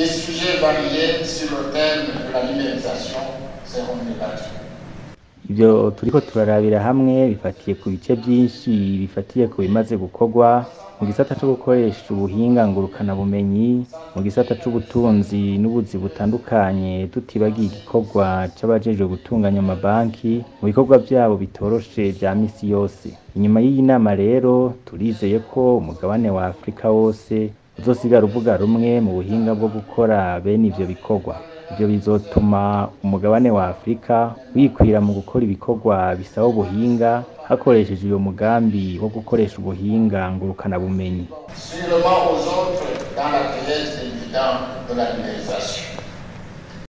Des sujets variés sur le thème de la numérisation seront débattus. ivyo turiko turarabira hamwe bifatiye ku bice vyinshi bifatiye ku bimaze gukorwa mu gisata co gukoresha ubuhinga ngurukana bumenyi mu gisata c'ubutunzi n'ubuzi butandukanye tutibagiye igikorwa c'abajejwe gutunganya amabanki mu bikorwa vyabo bitoroshe vya misi yose inyuma y'iyi nama rero turizeye ko umugabane wa afurika wose uzosigara uvuga rumwe mu buhinga bwo gukora bene ivyo bikorwa ivyo bizotuma umugabane wa afurika wikwira mu gukora ibikorwa bisaba ubuhinga hakoresheje uyo mugambi wo gukoresha ubuhinga ngurukana bumenyi Sûrement aux autres dans la thèse évidente de la numérisation.